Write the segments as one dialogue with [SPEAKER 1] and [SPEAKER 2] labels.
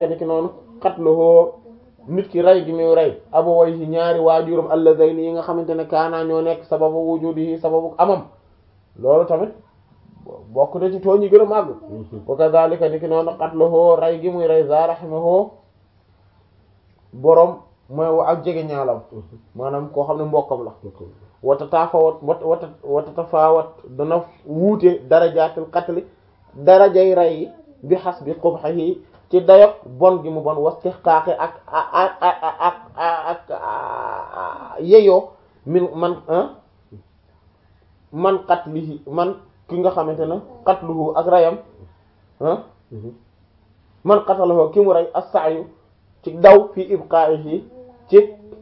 [SPEAKER 1] ni ki noonu xatluhoo nit ki rey gi muy rey abawayhi ñaari waajuram allazayni yi nga xamante ne kaana ñoo nekk sababu wujudihi sababu amam loolu tamit bokk na ci tooñ yi gën a màgg wa kadhalika ni ki noonu xatluhoo rey gi muy rey za rahimahoo boroom mooy wa ak jege ñaalam maanaam koo xam ne mbokkam la wata taafawat wata wata tafaawat dana wuute darajaatul qatli darajay rey yi bi xas bi qubhihi ci dayok bon gi mu bon wastihqaaqi ak ak ak ak ak yeyoo min man man qatlihi man ki nga xamante ne qatluhu ak rayam man qatalahu ki mu rey as-sa'yu ci daw fi ibqa'ihi ci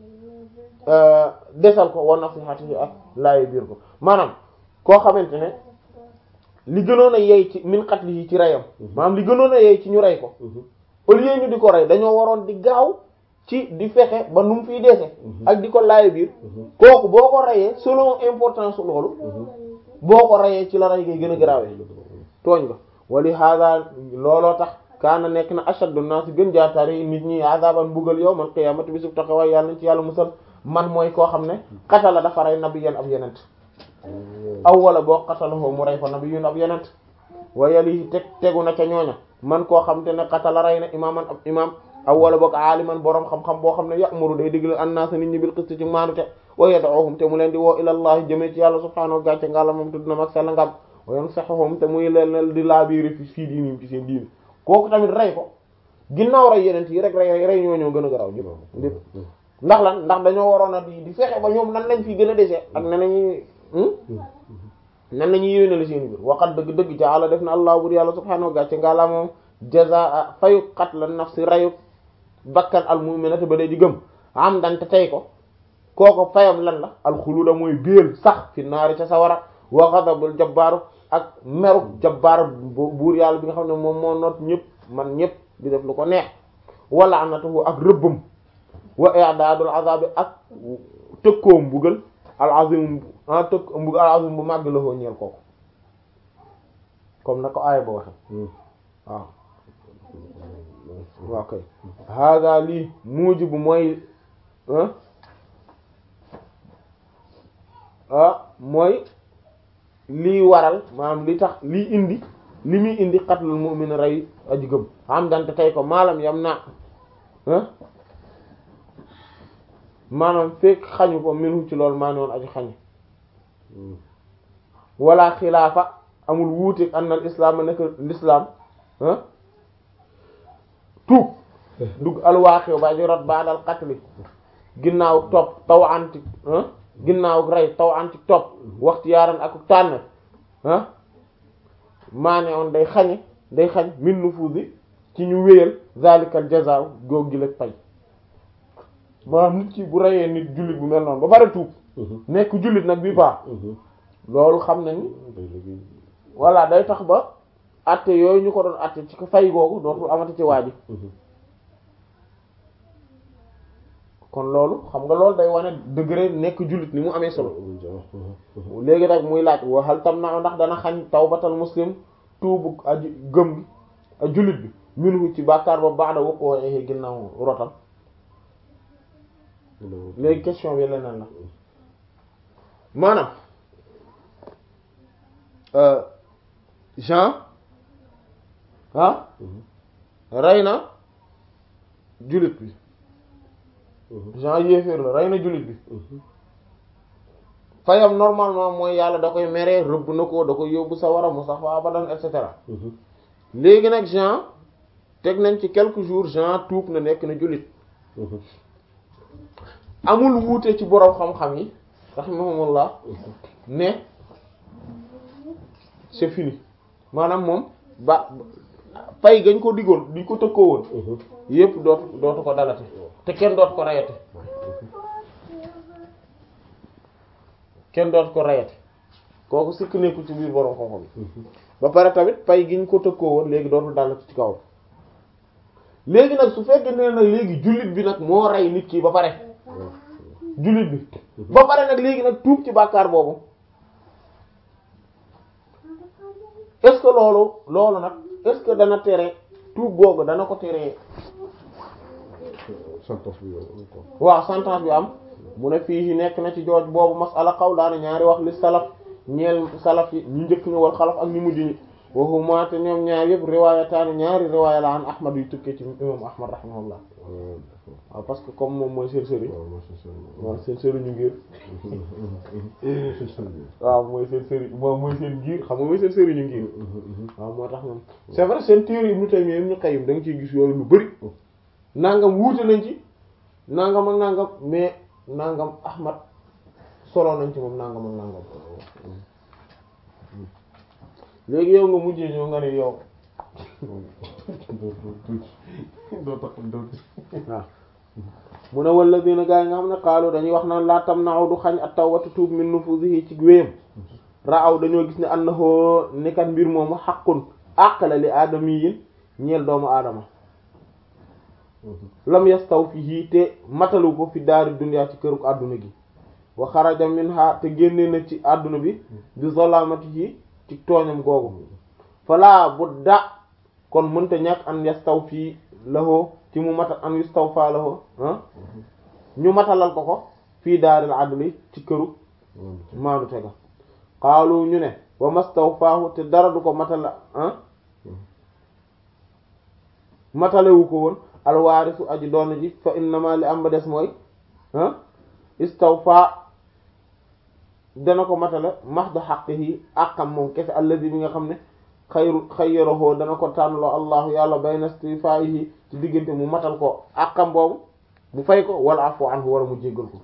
[SPEAKER 1] desal ko wa nasihatihi ak laayi biir ko maanaam koo xamante ne li gënoon a yey ci min qatlihi ci reyam maanaam li gënoon a yey ci ñu rey ko au lieu ñu di ko rey dañoo waroon di gaaw ci di fexe ba nu mu fiy dese ak di ko laayi biir kooku boo ko reyee selon importance loolu boo ko reyee ci la rey ngay gën a garaawee tooñ nga wali hada looloo tax kaana nekk na ashaddu naas gën jaatari nit ñi azaban mbugal yawmal qiyaamati bisub taxawaay yàlla nañ ci yàlla musal man mooy koo xam ne qatala dafa rey nabiyyan ab yenent aw wala boo qatalahu mu rey fa nabiyyun ab yenent wa yali teg tegu na ca ñooña man koo xam te ne qatala rey na imaaman ab imaam aw wala boog aaliman boroom xam-xam boo xam ne ya'muru day digal annaasa nit ñi bil qisti ci maanute wa yad'uhum te mu leen di woo ilallahi jëmee ci yàlla subhaanahu wa gàcce ngàlla moom tudd na mag sell ngam wa yansahuhum te muy leen di laabiiri fi fii diinim ci seen diini kooku tamit rey ko ginnaaw rey yeneen yi rek rey rey ñoo ñoo gën a garaw ñëpp lépp ndax lan ndax dañoo waroon a di di fexe ba ñoom nan lañ fi gën a dese ak nan lañuy nan lañuy yéwénal seen biir waxat dëgg dëgg ca àlla def na allah bur yàlla subhaanahu wa gàcce ngàlla moom jazaa fayu qatl nafsi reyu bakkan al mu'minati ba dee di gëm am dante tey ko kooko fayam lan la alxuluda mooy béel sax fi naari ca sawara wa ghadabul jabbaaru ak meru jabbaar buur yàlla bi nga xam ne moom moo noot ñëpp man ñëpp di def lu ko neex wala anatuhu ak rëbbam wa i'daadul azaabi ak tëkkoom mbugal al azim ah tëkk mbugal al azim bu màgg la foo ñeel kooku comme na ko aaya ba waxe waaw waaw kay hada lii mujibu mooy ah mooy lii waral maanaam li tax lii indi li muy indi qatlul mu'min rey aji gëm am dante tey ko maalam yam na maanaam fekk xañu ko minu ci loolu maa ne woon aji xañu wala xilaafa amul wuute anna al islam nekk l'islam tuub dugg alwaaxiw ba aji rot ba dal qatli ginnaaw topp taw anti ginnaaw rey taw anti topp waxtu yaaran ak tànn ah maa ne woon day xañe day xañ min nufuzi ci ñu wéyal zalikal jazaa góog gi la pay maanaam nit ki bu reyee nit jullit bu mel noonu ba pare tuub nekk jullit nag bi baax loolu xam nañu voilà day tax ba atte yooyu ñu ko doon atte ci ko fay googu dootul amati ci waa ji kon loolu xam nga loolu day wane degré nekk jullit ni mu amee solo léegi nag muy laaj waxal tam na ndax dana xañ tawbatal muslim tuubu aji gëm gi a jullit bi minhu ci bàkkaar ba baax da waqoo exe ginnaaw rotal léegi question bi leneen la maanaam Jean ah rey na jullit bi Jean yéeféer la rey na jullit bi fayam normalement mooy yàlla da koy meree rëbb na ko da koy yóbbu sawara mu sax fa abadan et cetera léegi nag Jean teg nañ ci quelques jours Jean tuub na nekk na jullit amul wuute ci boroom xam-xam yi rahimahumullah ne c'est fini maanaam moom ba pay gañ ko diggoon di ko tëkkoo woon yépp dootu dootu ko dalate te kenn dootu ko rayate kenn dootu ko rayate kooku sikk nekkul ci biir boroom xam-xam yi ba pare tamit pay giñ ko tëkkoo woon léegi dootul dalate ci kawam léegi nag su fekkee ne nag léegi jullit bi nag moo rey nit ki ba pare jullit bi ba pare nag léegi nag tuub ci bàkkaar boobu est-ce que loolu loolu nag est-ce que dana tere tuub googu dana ko teree
[SPEAKER 2] sentence bi yow encore
[SPEAKER 1] waaw sentence bi am mu ne fii nekk na ci jooj boobu masala qawlaani ñaari wax li salaf ñeel salaf yi ñu njëkk ñu wal xalaf ak ñu mujj ñi waxuma te ñoom ñaar yëpp riwaayataani ñaari riwaaya la an ahmad yu tukkee ci imam ahmad rahimahullah waaw parce que comme moom mooy seen sëriñ
[SPEAKER 2] waaw mooy seen sëriñ
[SPEAKER 1] waaw seen sëriñu ngir
[SPEAKER 2] seen sëriñ
[SPEAKER 1] waaw mooy seen sëriñ moom mooy seen ngir xam nga mooy seen sëriñu ngir waaw moo tax ñoom c'est vrai seen téere Ibnu Taymiyya Ibnu Qayyim da nga ciy gis yooyu lu bari nangam wuute nañ ci nangam ak nangam mais nangam Ahmad solo nañ ci moom nangam ak nangam léegi yow nga mujjee ñëw nga ne yow
[SPEAKER 2] doo tax doo
[SPEAKER 1] waaw mu ne wala dina gaa yi nga xam ne xaalu dañuy wax naan laa tam naaw du xañ at tawbatu tuub min nufuzihi ci wéyam raaw dañoo gis ne annahu nekkat mbir moomu xaqun àqala li aadamiyin ñeel doomu aadama lam yastaw fihi te matalu ko fi daari dunya ci këruk àdduna gi wa xaraja minha te génne na ci àdduna bi bi zalamatihi ci tooñam googu fala budda kon mënta ñàkk an yastaw fii lahoo ci mu matal an yastaw faa lahoo ah ñu matalal ko ko fii daaril adli ci këru maanu tega xaalu ñu ne wa mastaw faahu te dara du ko matala ah matalewu ko woon alwaarisu aji doon ji fa innama li am ba des mooy ah istawfa dana ko matale mahdu haqqihi àqam moom kese alladi bi nga xam ne xayru xayyarahu dana ko tànnloo allahu yàlla bayna istifaa'ihi ci diggante mu matal ko àqam boobu mu fay ko wala afu anhu wala mu jéggal ko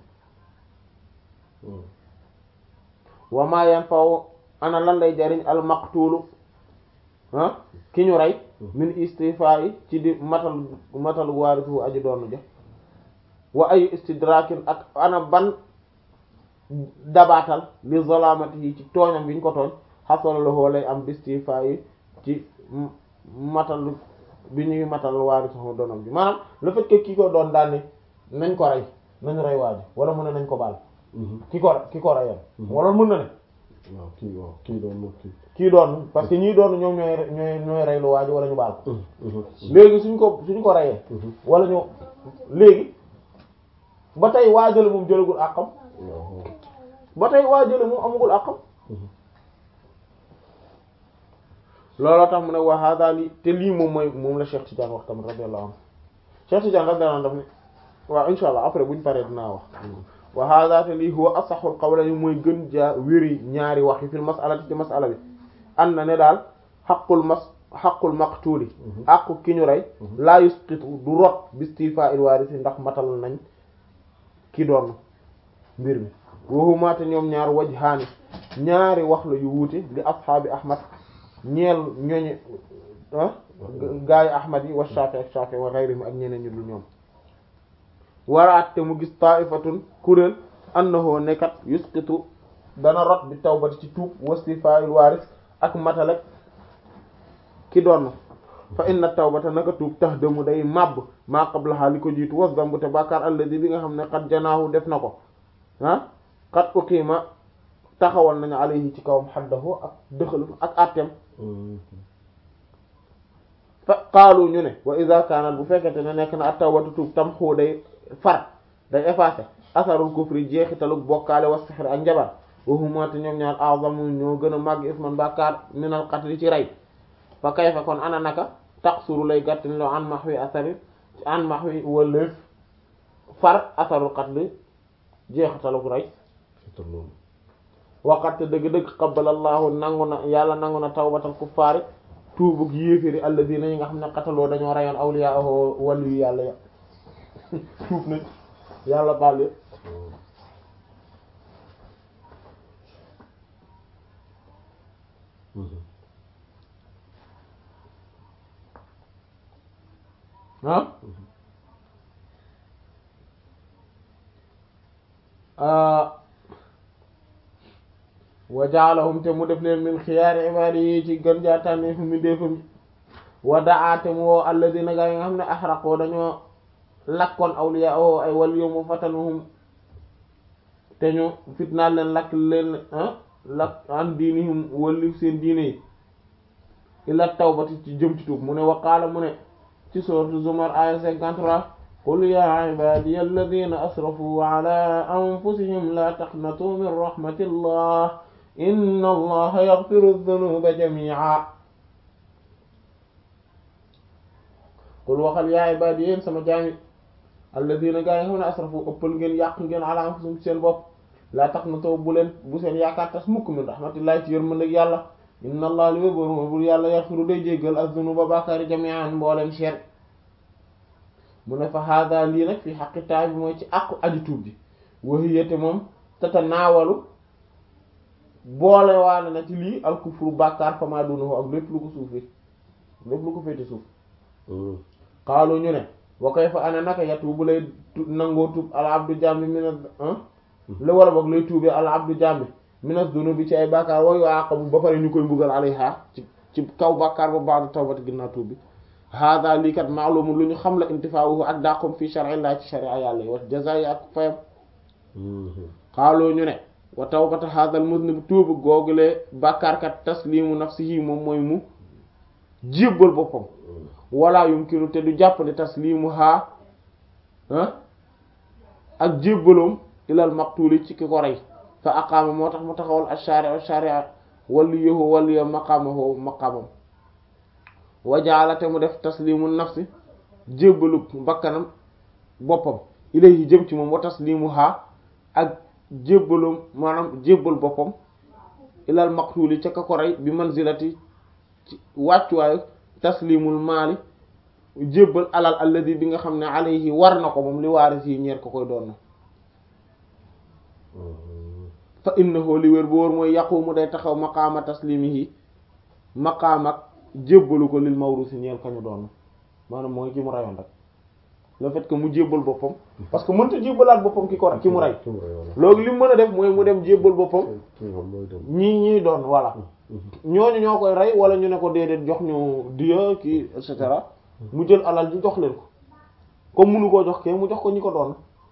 [SPEAKER 1] wa ma yanfa'u ana lan lay jariñ al maqtuulu ah ki ñu rey min istifaa'i ci di matal matal waarisuhu aji doon ja wa ay istidrakin ak ana ban dabaatal li zalamati yi ci tooñam bi ñu ko tooñ xasala la lay am bistifa yi ci matal bi ñuy matal waari sax doonam bi maanaam le fait que ki ko doon daal ne nañ ko rey nañ rey waaji wala mu ne nañ ko baal ki ko ki ko reyal wala mën na ne
[SPEAKER 2] waaw kii waaw kii doon moom kii
[SPEAKER 1] kii doon parce que ñii doon ñoom ñooy ñooy ñooy rey lu waaji wala ñu baal ko léegi suñ ko suñ ko reyee wala ñu léegi ba tey waajale moom jëlagul àqam ba tey waajale moom amagul àqam looloo tax mu ne wa hada li te lii moom mooy moom la Cheikh Tidiane wax tamit radiyallahu anhu Cheikh Tidiane radiyallahu anhu daf ne waaw insha allah après buñ paree dinaa wax wa hada te lii huwa asahul qawlayni mooy gën jaa wéri ñaari wax yi fil mas'alati ci mas'ala bi an na ne daal xaqul mas xaqul maqtuuli àqu ki ñu rey laa yusqitu du rot bistifa il waarisi ndax matal nañ ki doon mbir mi waxuma te ñoom ñaar wajhaani ñaari wax la yu wuute li ashaabi ahmad ñeel ñooñu ah gaayu ahmad yi wa Shaafi ak Shaafi wa ghayrihim ak ñeneen ñu dul ñoom waraat te mu gis ta'ifatun kuréel annahu nekkat yusqitu dana rot bi tawbati ci tuub wastifa'il waaris ak matalek ki doon fa inna tawbata naka tuub tax demu day màbb maa qablaha li ko jiitu was dambu te bàkkaar alladi bi nga xam ne xat janaahu def na ko ah xat uqiima taxawal nañu alayhi ci kawam xaddahu ak dëxalu ak attem fa qaalu ñu ne wa idha kaanat bu fekkente ne nekk na at tawbatu tuub tam xuu day far day effacé asarul kufri jeexitaluk bokkaale wa sixr ak njabar waxuma te ñoom ñaar a'zamu ñoo gën a màgg isman bàkkaar minal qatl ci rey fa kayfa kon ana naka taqsuru lay gàttin loo an mahwi asari an mahwi wala far asarul qatl jeexitaluk rey waqat dëgg-dëgg qabbalallahu nangu na yàlla nangu na tawbatal kuffaari tuubug yéeféri alladina yi nga xam ne qataloo dañoo reyoon awliya wàllu yu yàlla ya tuub nañ yàlla baal yëpp ah wa ja'alahum te mu def leen min xiyaari ibaadi yi ci gën jaataane fu mi déefam wa da'aate mu woo alladina gaa yi nga xam ne axraqoo dañoo lakkoon awliya o ay wal yomu fatanuhum te ñu fitnaal leen lakk leen lakk an diinihum walli seen diine yi ila tawbati ci jëm ci tuub mu ne waqaala mu ne ci sourate Zumar aya 53 qul ya ibadiya alladhina asrafu ala anfusihim la taqnatu min rahmatillah inna allaha yaghfiru dhunuba jami'a qul waxal ya ibadiya yéen sama jaami alladhina gaa yi xam ne asrafu ëppal ngeen yàq ngeen ala anfusihim seen bopp la taqnatu bu leen bu seen yaakaar tas mukk min rahmatillah ci yërmande yàlla inna allah li wéboor mooy bur yàlla yaxfiru day jéggal az-zunuba bàkkaari jami'an mbooleem seet mu ne fa hada lii nag fi xaqi taay bi mooy ci àqu aji tuub ji wahiyate moom tata naawalu boole waale na ci lii alkufru bàkkaar fama dunahu ak lépp lu ko suufi lépp lu ko féete suuf xaalu ñu ne wa kayfa ana naka yatuubu lay nangoo tuub al abdu jambi mina la wala boog lay tuubee al abdu jambi minas dunubi ci ay bàkkaar wa yuaqabu ba pare ñu koy mbugal alayha ci ci kaw bàkkaar ba ba'da tawbati ginnaaw tuub bi hada lii kat maalumu lu ñu xam la intifaa'uhu ak dàqom fii shar'illah ci sharia yàlla yi wa jazaa'i ak fayam xaaloo ñu ne wa tawbata hadal muznib tuubu googulee bàkkaarkat taslimu nafsihi moom mooy mu jébbal boppam wala yumkinu te du jàppale taslimu ha ak jébbaloom ilal maqtuli ci ki ko rey fa aqaama moo tax mu taxawal ash-shari' ash-shari'a waliyuhu waliya maqamahu maqamam wajaalate mu def taslimu nafsi jébbalu bakkanam boppam ilayhi jëm ci moom wa taslimuha ak jébbalum maanaam jébbal boppam ilal maqtuli ca ka ko rey bi manzilati ci wàccuwaayu taslimul maali jébbal alal alladi bi nga xam ne alayhi war na ko moom li waaris yi ñeer ko koy doon na fa innahu li wér bu wóor mooy yaqumu day taxaw maqaama taslimihi maqaam ak jébbalu ko lil mawrusi ñeel kañu doon maanaam mooy ki mu rayoon rek le fait que mu jébbal boppam parce que mënta jébbalaat boppam ki ko ki mu rey loolu li mu mën a def mooy mu dem jébbal boppam ñii ñii doon voilà ñooñu ñoo koy rey wala ñu ne ko déedéet jox ñu diya kii et cetera mu jël alal ji jox leen ko comme munu koo jox kee mu jox ko ñi ko doon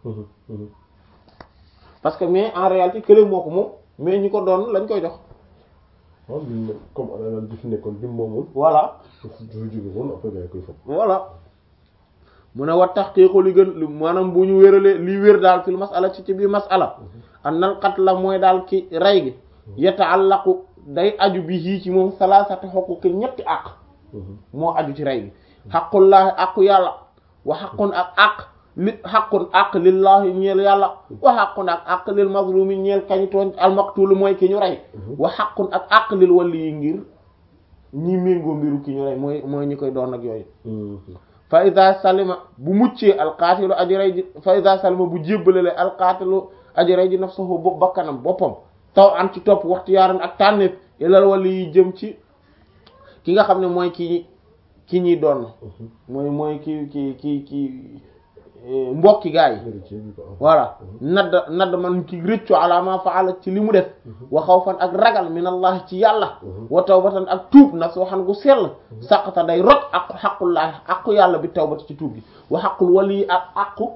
[SPEAKER 1] parce que mais en réalité kële moo ko moom mais ñi ko doon lañ koy jox
[SPEAKER 2] waaw comme alal ji fi nekkoon bi moomul
[SPEAKER 1] voilà
[SPEAKER 2] du jóge woon après gars yi koy fab
[SPEAKER 1] voilà mu ne wa tahqiqu li gën li maanaam bu ñu wéralee li wér daal fil masala ci ci biir masala annal qatla mooy daal ki rey gi yata'allaqu day aju bi yii ci moom salasati huquqi ñetti àq moo aju ci rey gi xaqullaahi àqu yàlla wa xaqun ak àq li xaqun àq lillaahi ñeel yàlla wa xaqun ak àq lil mazlumi ñeel kañu tooñ almaqtul mooy ki ñu rey wa xaqun ak àq lil wali yi ngir ñi méngoo mbiru ki ñu rey mooy mooy ñi koy doon ak yooyu fa ida salima bu muccee alqaatilu aji rey ji fa ida salima bu jébbalale alqaatilu aji rey ji nafsahu bopp bakkanam boppam taw an ci topp waxtu yaaran ak tànneef ilal wali yi jëm ci ki nga xam ne mooy ki ki ñuy doon mooy mooy ki ki ki ki mbokki gaa yi voilà nadd nadd man ki rëccu ala ma faala ci li mu def wa xawfan ak ragal min allah ci yàlla wa tawbatan ak tuub nag soo xam gu sell saqata day rot aqu xaqullaahi aqu yàlla bi tawbati ci tuub bi wa xaqul wali ak aqu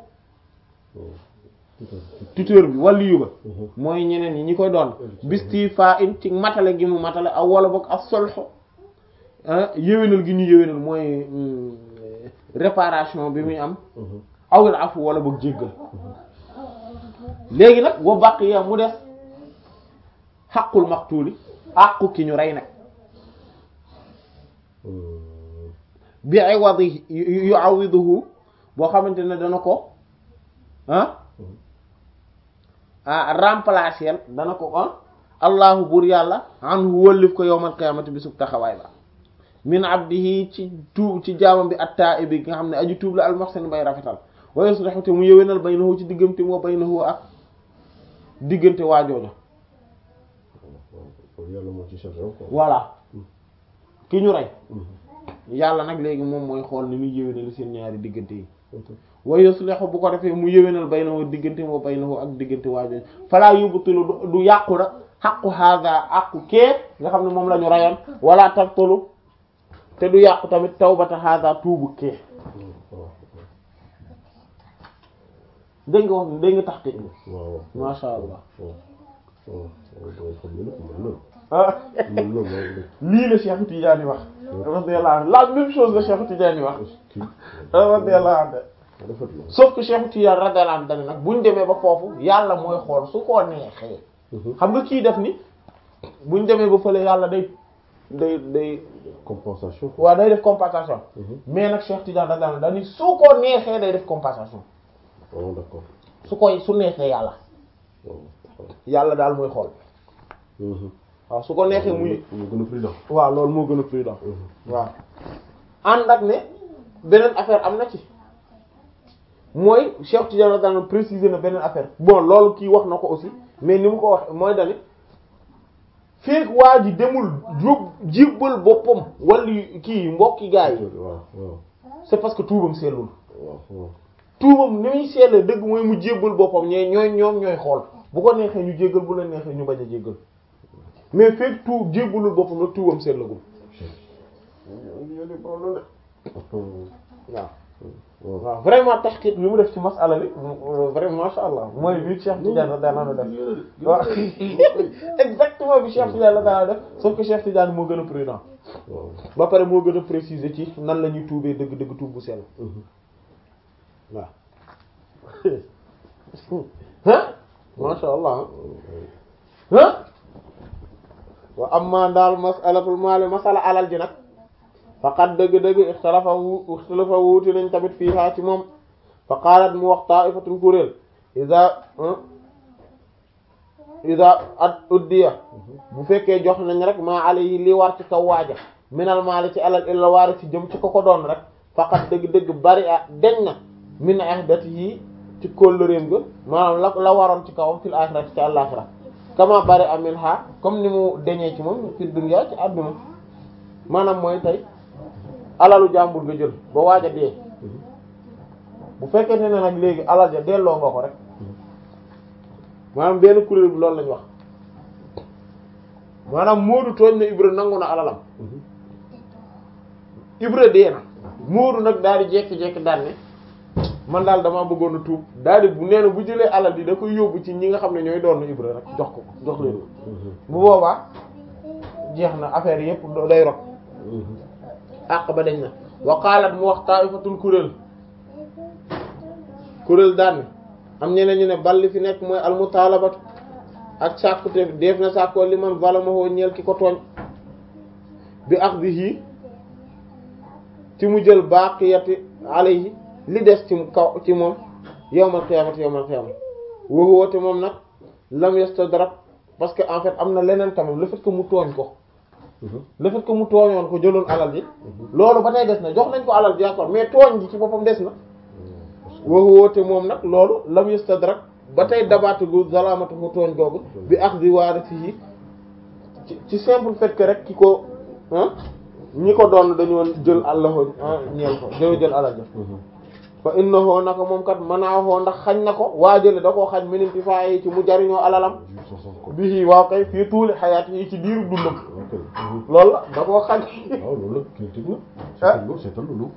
[SPEAKER 1] tuteur bi waliyu ba mooy ñeneen ñi ñi koy doon bisti fa in ci matale gi mu matale aw wala boog ak solxo yéwénal gi ñu yéwénal mooy réparation bi muy am awil afu wala boog jéggal léegi nag wa baqiya mu des xaqul maqtuuli àqu ki ñu rey nag bi iwadi yu'awiduhu boo xamante ne dana ko ah ah remplacer dana ko ah allahu buur yàlla anhu wëllif ko yawmal qiyaamati bi sub taxawaay ba min abdihi ci tuub ci jaamam bi at-taa'ibi nga xam ne aju tuub la al-muhsin bay rafetal wa yuslihu te mu yëwénal baynahu ci diggante moo baynahu ak diggante waajooja
[SPEAKER 2] yàlla moo ci chargé
[SPEAKER 1] voilà ki ñu rey yàlla nag léegi moom mooy xool ni muy yëwénal seen ñaari diggante yi wa yuslihu bu ko defee mu yëwénal baynahu diggante moo baynahu ak diggante waajooja falaa yubtilu du yàqu na xaqu hada aqu kee nga xam ne moom la ñu reyoon wala tabtulu te du yàqu tamit tawbata hada tuubu kee dégg nga wax dégg nga tax te
[SPEAKER 2] waaw
[SPEAKER 1] masha allah
[SPEAKER 2] waaw waaw xam ne nag mën na
[SPEAKER 1] ah
[SPEAKER 2] mën na loolu
[SPEAKER 1] lii la Cheikh Tidiane wax radiyallahu anhu la même chose la Cheikh Tidiane wax
[SPEAKER 2] kii
[SPEAKER 1] radiyallahu anhu
[SPEAKER 2] rafet la
[SPEAKER 1] sauf que Cheikh Tidiane radiyallahu anhu dañ nag buñ demee ba foofu yàlla mooy xool su ko neexee xam nga kii def ni buñ demee ba fële yàlla day day day
[SPEAKER 2] compensation
[SPEAKER 1] waaw day def compensation mais nag Cheikh Tidiane radiyallahu anhu dañ ni su ko neexee day def compensation
[SPEAKER 2] oh d'accord
[SPEAKER 1] su koy su neexee yàlla yàlla daal mooy xool waaw su ko neexee muy
[SPEAKER 2] mu gën a prudent
[SPEAKER 1] waaw loolu moo gën a prudent waaw ànd ak ne beneen affaire am na ci mooy Cheikh Tidiane radiyallahu anhu préciser na beneen affaire bon loolu kii wax na ko aussi mais ni mu ko wax mooy dani feek waa ji demul jóg jébbal boppam wala kii mbokki gaa yi
[SPEAKER 2] waaw waaw
[SPEAKER 1] c'est parce que tuubam sellul
[SPEAKER 2] waaw waaw
[SPEAKER 1] tuubam ni muy sellee dëgg mooy mu jébbal boppam ñee ñooy ñoom ñooy xool bu ko neexee ñu jéggal bu la neexee ñu bañ a jéggal mais feek tuub jébbalul boppam rek tuubam sellagul waaw
[SPEAKER 2] waaw
[SPEAKER 1] waaw vraiment tahqiq bi mu def ci masala bi vraiment masha Allah mooy bi Cheikh Tidiane radiyallahu anhu def waaw exactement bi Cheikh Tidiane radiyallahu anhu def sauf que Cheikh Tidiane moo gën a prudent
[SPEAKER 2] waaw
[SPEAKER 1] ba pare moo gën a préciser ci nan la ñuy tuubee dëgg dëgg tuub bu sell waaw ah masha Allah ah wa amma daal masalatul maali masala alal ji nag faqad dëgg-dëgg ixtalafa wu ixtalafa wuuti nañ tamit fii haa ci moom fa qaalat mu wax ta'ifatun kuréel iza iza ad uddiya bu fekkee jox nañ rek maa alayhi li war ci kaw waaja minal maali ci alal illa waari ci jëm ci ko ko doon rek faqad dëgg-dëgg bari a deñ na min ahdatihi ci kóllëreem ga maanaam la la waroon ci kawam fil axirati ci àllaxira kama bari a min ha comme ni mu deñee ci moom fi dunya ci àdduna maanaam mooy tey alalu jàmbur nga jël ba waaj a dee bu fekkee ne nag léegi alal ja delloo nga ko rek maanaam benn kuréel bi loolu lañ wax maanaam Moodu tooñ na Ibra nangu na alalam Ibra dee na Moodu nag daal di jekki-jekki daan ne man daal damaa bëggoon a tuub daal di bu nee na bu jëlee alal di da koy yóbbu ci ñi nga xam ne ñooy doon Ibra rek jox ko jox leen bu boobaa jeex na affaire yépp day rot àq ba dañ na wa qalat mu wax ta'ifatun kuréel kuréel daan am ñeneen ñu ne balli fi nekk mooy almutalabatu ak sàkkute def na sàkkoo li man zalamahu ñeel ki ko tooñ bi akhdhihi ci mu jël baqiyati alayhi li des ci kaw ci moom yawmal qiyamati yawmal qiyamati wa huwa te moom nag lam yastadrak parce que en fait am na leneen quand même le fait que mu tooñ ko le fait que mu tooñoon ko jëloon alal ji loolu ba tey des na jox nañ ko alal ji d'accord mais tooñ ji ci boppam des na waxu woote moom nag loolu lam yastadrak ba tey dabaatu gu zalamatu mu tooñ googu bi akhdhi warisihi ci ci simple fait que rek ki ko ah ñi ko doon dañoo jël àllaho ñeel ko dañoo jël alal ja fa innahu naka moom kat manaahu ndax xañ na ko waajale da koo xañ minimti faa yi ci mu jariñoo alalam bii waaw kay fii tuuli xayaat yi ci diiru dundam loolu la da koo xañ
[SPEAKER 2] waaw loolu la critique na
[SPEAKER 1] Ah.
[SPEAKER 2] seetal loolu seetal loolu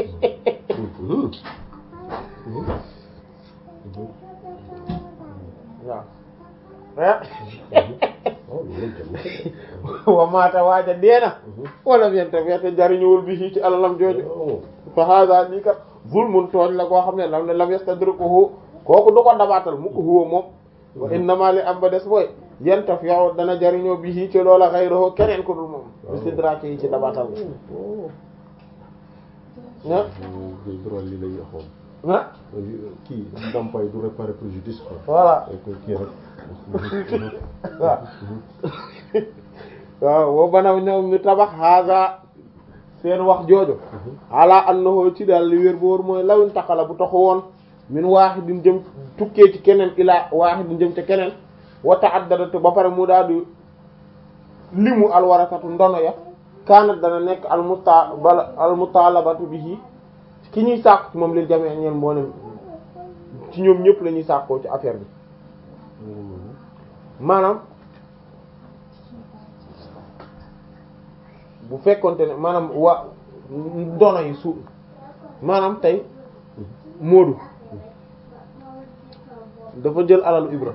[SPEAKER 1] waaw ah
[SPEAKER 2] waaw loolu jàmm
[SPEAKER 1] wa maata waaja deena wala yente wete jariñuwul bi ci alalam jooju
[SPEAKER 2] waaw
[SPEAKER 1] fa hada lii kat zulmun tooñ la koo xam ne lam ne lam yastadrikuhu kooku du ko dabaatal mu ko huwa moom wa innama li am ba des mooy yentaf yow dana jariñoo bi ci loola xayruhu keneen ko dul moom istidraki yi ci dabaatal ah
[SPEAKER 2] day droit lii lay waxoon
[SPEAKER 1] ah
[SPEAKER 2] kii ndàmpaay du réparer préjudice quoi
[SPEAKER 1] voilà
[SPEAKER 2] dañ koy kii rek
[SPEAKER 1] waaw waaw boo banaw ñoom ñu tabax haga seen wax jooju ala annahu ci daal li wér bu wóor mooy lawin taxala bu taxu woon min wahidin jëm tukkee ci keneen ilaa wahidin jëm ci keneen wa ta'addada te ba pare mu daal di limu alwarasatu ndono ya kaanat dana nekk al muta bala al mutalabatu bihi ki ñuy sàkku ci moom lil jamee ñeen mboolem ci ñoom ñëpp la ñuy sàkkoo ci affaire bi maanaam bu fekkonte ne maanaam wa ndono yi su maanaam tey Moodu dafa jël alalu Ibra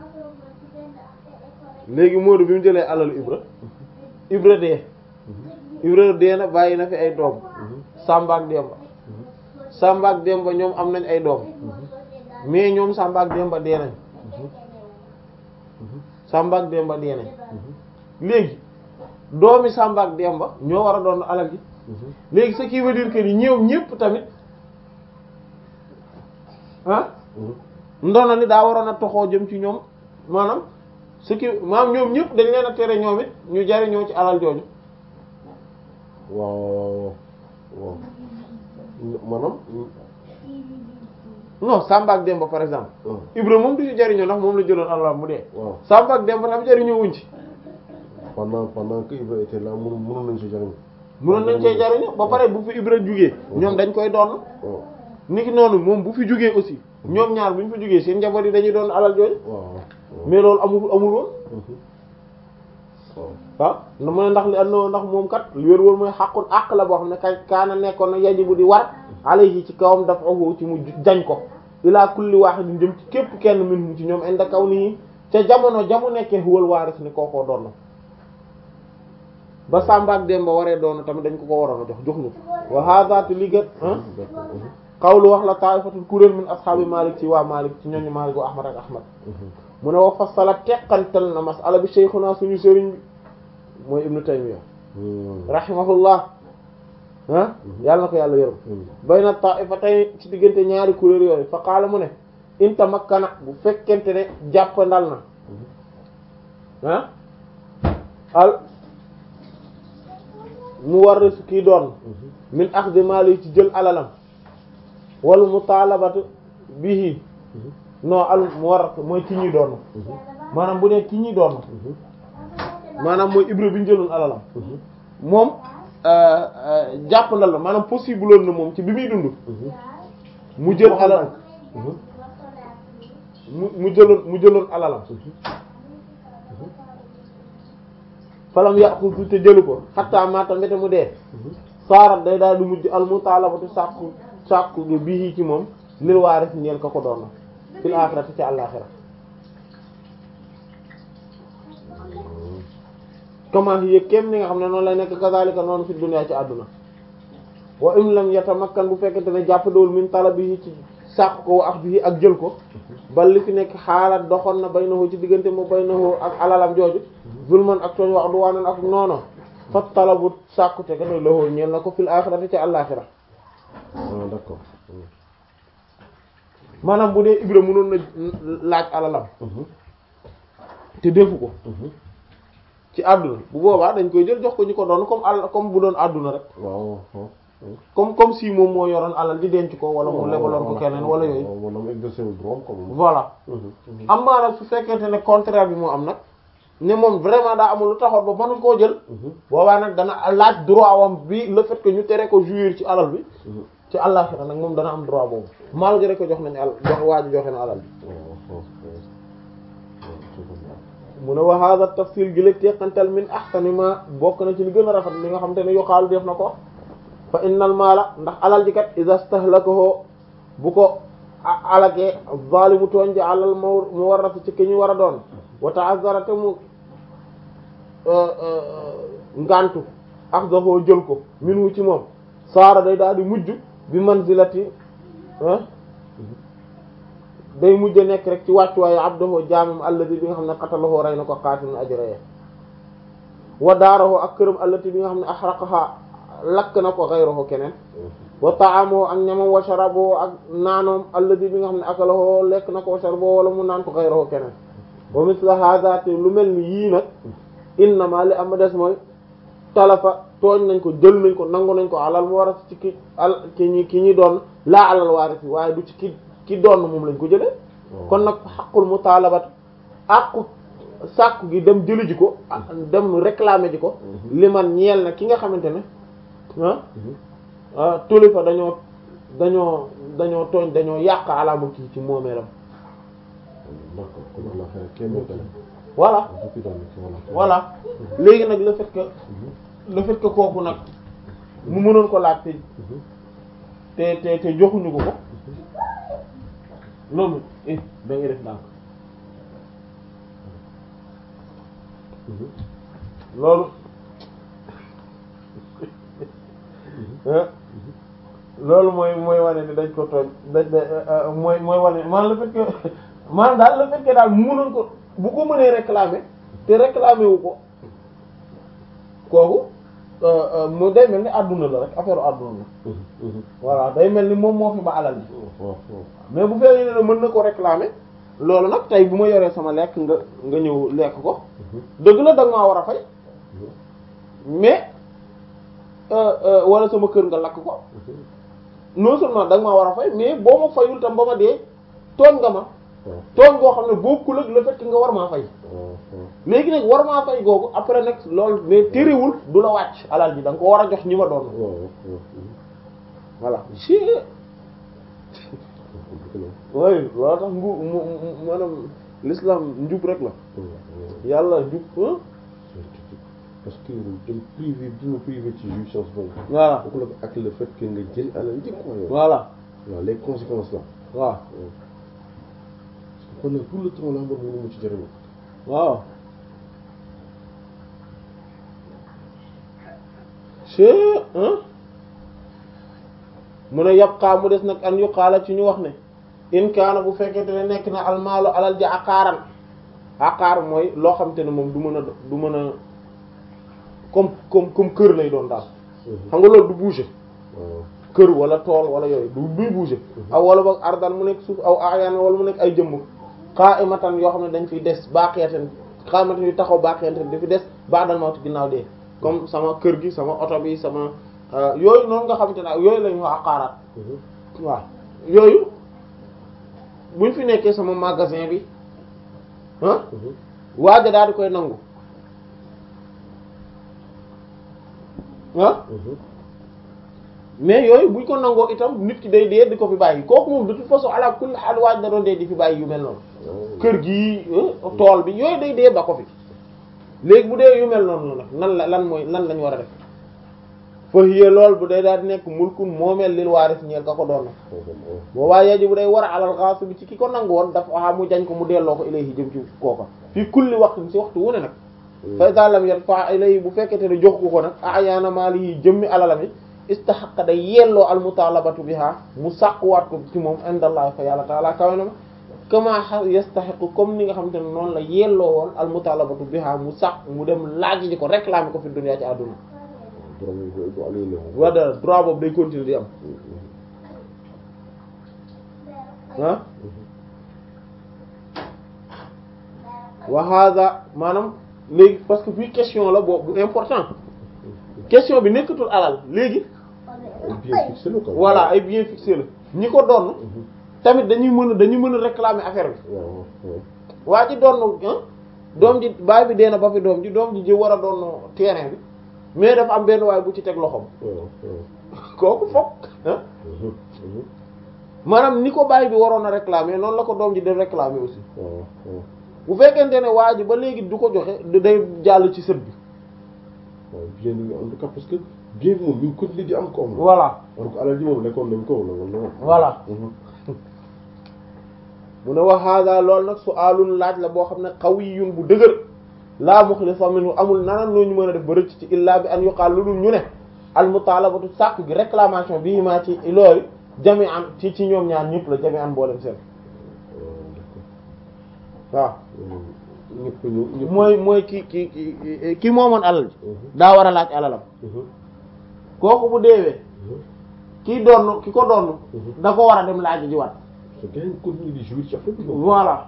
[SPEAKER 1] léegi Moodu bi mu jëlee alalu Ibra Ibra dee Ibra dee na bàyyi na fi ay doom Samba ak Demba Samba ak Demba ñoom am nañ ay doom mais ñoom Samba ak Demba dee nañ Samba ak Demba dee nañ léegi doomi Samba ak Demba ñoo war a doon alal ji léegi ce qui veut dire que ni ñoom ñépp tamit ah ndono ni daa waroon a toxoo jëm ci ñoom maanaam ce qui maanaam ñoom ñépp dañ leen a tere ñoom it ñu jariñoo ci alal jooju
[SPEAKER 2] waaw waaw maanaam
[SPEAKER 1] non Samba ak Demba par exemple Ibra moom du ci jariñoo ndax moom la jëloon alal mu dee
[SPEAKER 2] waaw
[SPEAKER 1] Samba ak Demba tam jariñoo wuñ ci
[SPEAKER 2] pendant pendant que Ibra était là mënu mënoon nañ si jariñ
[SPEAKER 1] mënoon nañ cee jariñoo ba pare bu fi Ibra jugee ñoom dañ koy doon
[SPEAKER 2] waaw
[SPEAKER 1] niki noonu moom bu fi jugee aussi ñoom ñaar bu ñu fi jugee seen njaboot yi dañuy doon alal jooju
[SPEAKER 2] waaw
[SPEAKER 1] mais loolu amul amul woon
[SPEAKER 2] waaw
[SPEAKER 1] ah na mu ne ndax li andoo ndax moom kat lu wér wóor mooy xàqul àq la boo xam ne kay kaana nekkoon na yajibu di war alayhi ci kawam dafa oxu ci mu jañ ko ilaa kulli wahidin jëm ci képp kenn minhum ci ñoom inda kaw nii ca jamono jamu nekkee huwal waaris ni kookoo doon na ba Samba ak Demba waree doon tamit dañ ko ko waroon a jox jox ñu wa hadha te li gën ah xawlu wax la ta'ifatul kuréel min ashaabi Malik ci waa Malik ci ñooñu Malik wa Ahmad ak Ahmad mu ne wa fassala teqantal na masala bi shaykhuna suñu sëriñ bi mooy Ibnu Taymiyya rahimahullah ah yàlla na ko yàlla yërëm bayna ta'ifatayn ci diggante ñaari kuréel yooyu fa qaala mu ne in tamakkana bu fekkente ne jàppandal na ah al mu war su kii doon min axdi maali ci jël alalam wal mutalabatu bihi non al mu war mooy ki ñuy doon maanaam bu dee ki ñuy doon maanaam mooy ibra bi ñu jëloon alalam moom jàpp na la maanaam possible loon na moom ci bi muy dund mu jël alal mu mu jëloon mu jëloon alalam falam yàqu te jëlu ko xattaa maata mbete mu dee saarat day daal di mujj al mutalabatu sàkku sàkku gi bii ci moom lil waaris ñeel ka ko doon na fil aaxirati ci àllaaxira comment hiya kem ni nga xam ne noonu lay nekk kazalika noonu fi dunya ci àdduna wa im lam yatamakkan bu fekkente ne jàpp dawul min talabihi ci sàkk ko wa axdihi ak jël ko ba li fi nekk xaalaat doxoon na baynahu ci diggante mu baynahu ak alalam jooju zulman ak tooñ wax du waanan ak noono fa talabu sàkkute ka doy lahoo ñeel na ko fil axirati ci àllaaxira
[SPEAKER 2] ah d'accord
[SPEAKER 1] maanaam bu dee Ibra mënoon na laaj alalam te defu ko ci àdduna bu boobaa dañ koy jël jox ko ñu ko doon comme àll comme bu doon àdduna rek
[SPEAKER 2] waaw waaw
[SPEAKER 1] comme comme si moom moo yoroon alal di denc ko wala mu lebaloon ko keneen wala yooyu
[SPEAKER 2] maanaam exercer wu droit comme
[SPEAKER 1] voilà am maa nag su fekkente ne contraire bi moo am nag ne moom vraiment daa amul lu taxoon ba mënuñ koo jël boobaa nag dana laaj droit wam bi le fait que ñu tere ko jouir ci alal bi ci àllaxira nag moom dana am droit boobu malgré que jox nañ al jox waa ji joxe na alal bi mu ne wa hadha tafsil gi la teqantal min ahsani ma bokk na ci li gën a rafet li nga xam te ne yuqaalu def na ko fa innal maala ndax alal ji kat iza stahlakahu bu ko alakee zalimu tooñ ji alal mu mu war a ci ki ñu war a doon wa ta'azzara te mu ngantu axdahu jël ko minhu ci moom saara day daal di mujj bi manzilati day mujj nekk rek ci wàccuwaayu abdahu jaamam allati bi nga xam ne qatalahu rey na ko qaatilun ajraye wa daarahu ak këram allati bi nga xam ne axraqaha lakk na ko ghayruhu keneen wa ta'amuhu ak ñamam wa sharabuhu ak naanoom allati bi nga xam ne akalahu lekk na ko wa sharabuhu wala mu naan ko ghayruhu keneen wa misla hadha te lu mel ni yii nag innama li am des mooy talafa tooñ nañ ko jël nañ ko nangu nañ ko alal mu war a ci ki al ki ñi ki ñi doon laa alal waarisi waaye du ci ki ki doon moom lañ ko jëlee kon nag xaqul mutalabat àqu sàkku gi dem jëli ji ko dem réclamer ji ko li man ñeel na ki nga xamante ne ah tuli fa dañoo dañoo dañoo tooñ dañoo yàq alaama kii ci moomeelam
[SPEAKER 2] d'accord kon Allah xëy kenn tele
[SPEAKER 1] voilà voilà léegi nag le fait que le fait que kooku nag mu mënoon ko laaj te te te te joxuñu ko ko loolu eh da ngay def ndànk loolu ah loolu mooy mooy wane ni dañ ko tooñ dañ da mooy mooy wane maanaam le fait que maanaam daal le fait que daal mënoon ko bu ko mënee réclamer te réclamer wu ko kooku mu day mel ni àdduna la rek affaire àdduna la voilà day mel ni moom moo fi ba alal ji mais bu fekkee ne mën na ko réclamer loolu nag tey bu ma yoree sama lekk nga nga ñëw lekk ko dëgg la da nga maa war a fay mais wala sama kër nga lakk ko non seulement da nga maa war a fay mais boo ma fayul tam ba ma dee tooñ nga ma tooñ goo xam ne bokkul ak le fait que nga war maa fay léegi nag war maa fay googu après nag loolu mais terewul du la wàcc alal ji da nga ko war a jox ñi ma doon voilà si oui loolu tax ngu mu maanaam l'islam njub rek la yàlla njub
[SPEAKER 2] parce que dem privé bi ma privé ci jouissance boobu
[SPEAKER 1] voilà
[SPEAKER 2] bokk la ak le fait que nga jël alal njëkk ko yow
[SPEAKER 1] voilà
[SPEAKER 2] waaw les conséquences là
[SPEAKER 1] waaw
[SPEAKER 2] kon nag tout le temps là man mënu mu ci jëriñu
[SPEAKER 1] waaw c'est mu ne yabqaa mu des nag an yuqaala ci ñu wax ne in kaana bu fekkente ne nekk na almaalu alal ji aqaaran aqaar mooy loo xam te ne moom du mën a du mën a comme comme comme kër lay doon daal xam nga loolu du bouger
[SPEAKER 2] waaw
[SPEAKER 1] kër wala tool wala yooyu du duy bouger aw wala boog ardan mu nekk suuf aw ayaan wala mu nekk ay jëmm qaa'imatan yoo xam ne dañ fiy des baaqiyatan qaa'imatan yu taxaw baaqiyatan di fi des ba'dal mawt ginnaaw dee comme sama kër gi sama oto bi sama yooyu noonu nga xamante ne yooyu la ñu wax aqaaraat waaw yooyu buñ fi nekkee sama magasin bi ah waaja daal di koy nangu ah mais yooyu buñ ko nangoo itam nit ki day dee di ko fi bàyyi kooku moom de toute façon ala kulli haal waaj da doon dee di fi bàyyi yu mel noonu kër gi tool bi yooyu day dee ba ko fi léegi bu dee yu mel noonu nag nan la lan mooy lan lañ war a def fa hiya lool bu day daal di nekk mulkun moomeel lil waaris ñeel ka ko doon na boobaa yeji bu day war a alal xaas bi ci ki ko nangu woon dafa a mu jañ ko mu delloo ko ilayhi jëm ci kooka fii kulli waxtu si waxtu wu ne nag fa iza lam yarfa ilayhi bu fekkete ne jox ko ko nag ayaana maali yi jëmmi alalam yi istahaqa day yelloo al mutalabatu biha mu sàkkuwaat ko ci moom indallah fa yàlla taala kawe na ma kama yastahiqu comme ni nga xamante ne noonu la yelloo woon al mutalabatu biha mu sàkk mu dem laaj ji ko réclamer ko fi dunya ci àdduna waa dara droit boobu day continuer di am ah wa hada maanaam léegi parce que fii question la boobu important question bi nekkatul alal léegi
[SPEAKER 2] ay bien fixé la quoi
[SPEAKER 1] voilà ay bien fixé la ñi ko doon tamit dañuy mën a dañuy mën a réclamer affaire bi
[SPEAKER 2] waaw waaw
[SPEAKER 1] waa ji doon ah doom ji baay bi dee na ba fi doom ji doom ji ji war a doon terrain bi mais dafa am benn waay bu ci teg loxoom
[SPEAKER 2] waaw waaw
[SPEAKER 1] kooku fokk ah maanaam ni ko baay bi waroon a réclamer noonu la ko doom ji di réclamer aussi
[SPEAKER 2] waaw waaw
[SPEAKER 1] bu fekkente ne waa ji ba léegi du ko joxe da- day jàll ci sët bi
[SPEAKER 2] waaw bien bi en tout cas parce que bien bi moom ñu ngi continuer di am koom la
[SPEAKER 1] voilà
[SPEAKER 2] alors que alal ji moom lekkoon nañ ko wala wala
[SPEAKER 1] voilà mu ne wax hada loolu nag su alun laaj la boo xam ne qawiyun bu dëgër laa muxlisa minhu amul nanan noo ñu mën a def ba rëcc ci illaa bi an yuqaal lu dul ñu ne al mutalabatu sàkku gi réclamation bi maa ci loolu jami an ci ci ñoom ñaar ñëpp la jami an boolem seen waaw
[SPEAKER 2] ñëpp ñu ñëpp
[SPEAKER 1] mooy mooy ki ki ki ki moomoon alal ji daa war a laaj alalam kooku bu deewee kii doon ki ko doon da ko war a dem laaj ji waat
[SPEAKER 2] su gën continuer di jouir ci affaire bi
[SPEAKER 1] voilà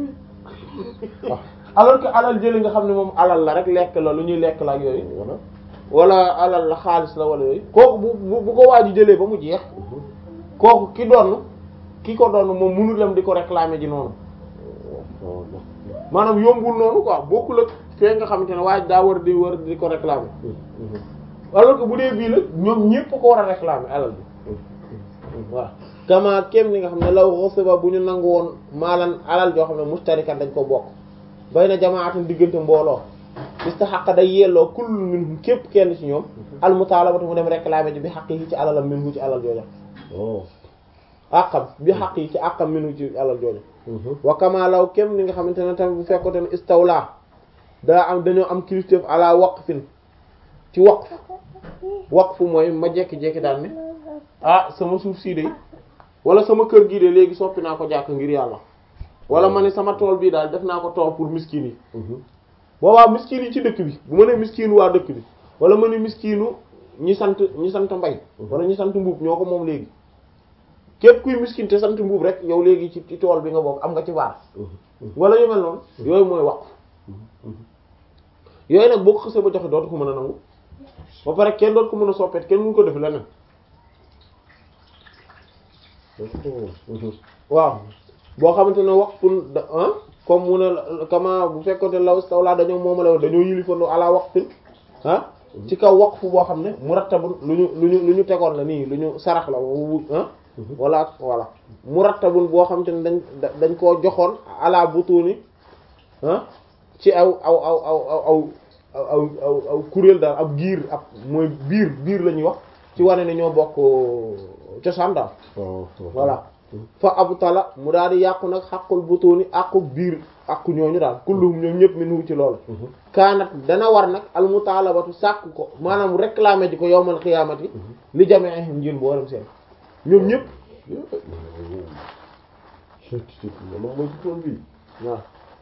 [SPEAKER 1] alors que alal jëli nga xam ne moom alal la rek lekk la lu ñuy lekk la ak yooyu
[SPEAKER 2] voilà
[SPEAKER 1] wala alal la xaalis la wala yooyu kooku bu bu bu ko waa ji jëlee ba mu jeex kooku ki doon ki ko doon moom mënul dem di ko réclamer ji noonu
[SPEAKER 2] waaw
[SPEAKER 1] maanaam yombul noonu quoi bokkul ak fee nga xamante ne waa ji daa war di war di ko réclamer alors que bu dee bii la ñoom ñépp ko war a réclamer alal bi voilà kama kem ni nga xam ne law ghasiba bu ñu nangu woon maalan alal joo xam ne mustarikan dañ ko bokk bay na jamaatan diggante mbooloo istahaqa day yelloo kullu minhum képp kenn ci ñoom al mutalabatu mu dem réclamer ji bi xaq yi ci alalam minhu ci alal jooja
[SPEAKER 2] oh
[SPEAKER 1] àqam bi xaq yi ci àqam minhu ci alal jooja wa kama law kem ni nga xamante ne tamit bu fekkote ne istawla daa am dañoo am kilifteef ala waqfin ci waqf waqfu mooy ma jekki-jekki daal ne ah sama suuf sii de wala sama kër gii de léegi soppi naa ko jàkk ngir yàlla wala ma ne sama tool bii daal def naa ko tool pour miskin yi boobaa miskin yi ci dëkk bi bu ma ne miskin waa dëkk bi wala ma ne miskinu ñi sant ñi sant mbay wala ñi sant mbuub ñoo ko moom léegi képp kuy miskin te sant mbuub rek yow léegi ci ci tool bi nga bokk am nga ci waar wala yu mel noonu yooyu mooy waqf yooyu nag boo ko xësee ba joxe dootu ko mën a nangu ba pare kenn dootu ko mën a soppeet kenn mënu ko def leneen waaw boo xamante ne waqfun da ah comme mu ne kama bu fekkoonte law stawla dañoo moomale dañoo yilifandoo ala waqfin ah ci kaw waqfu boo xam ne murattabun lu ñu lu ñu lu ñu tegoon la nii lu ñu sarax la wu ah wala voilà murattabun boo xamante ne dañ dañ koo joxoon ala butuni ah ci aw aw aw aw aw aw aw aw kuréel daal ab giir ab mooy biir biir la ñuy wax ci wane ne ñoo bokk cosaan daal voilà fa abtala mu daal di yàqu nag xaqul butuni aqu biir aqu ñooñu daal kulluhum ñoom ñëpp min wu ci loolu kaanat dana war nag al mutalabatu sàkk ko maanaam réclamer ji ko yowmal xiyaamati li jameehim njin booram seen ñoom ñëpp waaw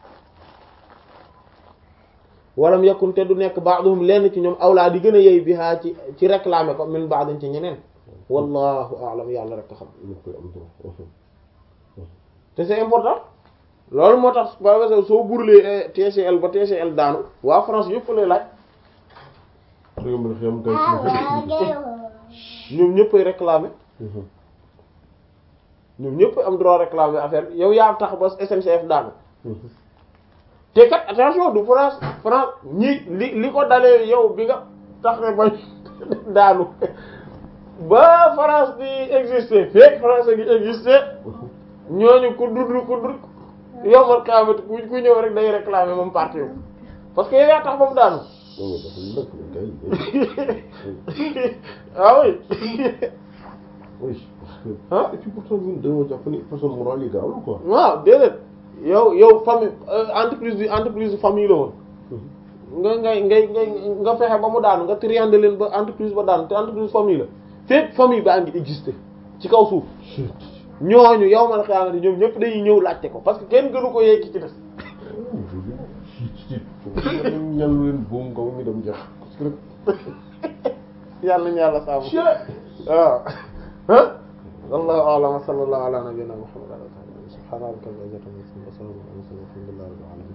[SPEAKER 1] walam yakun te du nekk ba'duhum lenn ci ñoom awlaa di gën a yey bihaa ci ci réclamer ko min ba'din ci ñeneen wallahu a'lam yàlla rek a xam te c'est important loolu moo tax par exemple soo burlee TCL ba TCL daanu waa France yëpp lay laaj ñoom ñëppay réclamer ñoom ñëpp am droit réclamer affaire bi yow yaa tax ba SNCF daanu te kat attention du France France ñi li li ko dalee yow bi nga tax ne ba daanu ba France di exister fekk France di exister ñooñu ku dund ku dund yow man kaamati ku ku ñëw rek day réclamer moom parti wu parce que yow yaa tax ba mu daanu ah oui
[SPEAKER 2] ah et puis pourtant ñun dañoo jàpp ni personne morale yi gaawul quoi.
[SPEAKER 1] waaw déedéet yow yow famille entreprise bi entreprise famille la woon nga ngay ngay ngay nga fexe ba mu daanu nga triander leen ba entreprise ba daanu te entreprise famille la fépp famille baa ngi exister ci kaw suuf ñooñu yow man xaaral ñoom ñëpp dañuy ñëw laajte ko parce que kenn gënu ko yegg ci des.
[SPEAKER 2] ñal leen buum kaw mi dem jeex parce que
[SPEAKER 1] yàlla nañu yàlla saabu. waaw ah. wallahu a'lam wa sallallahu ala nabiyyina muhammad wa ala alihi wa sahbihi subhana rabbika rabbil izzati amma yasifun wa salamun ala al mursalin walhamdulillahi rabbil alamin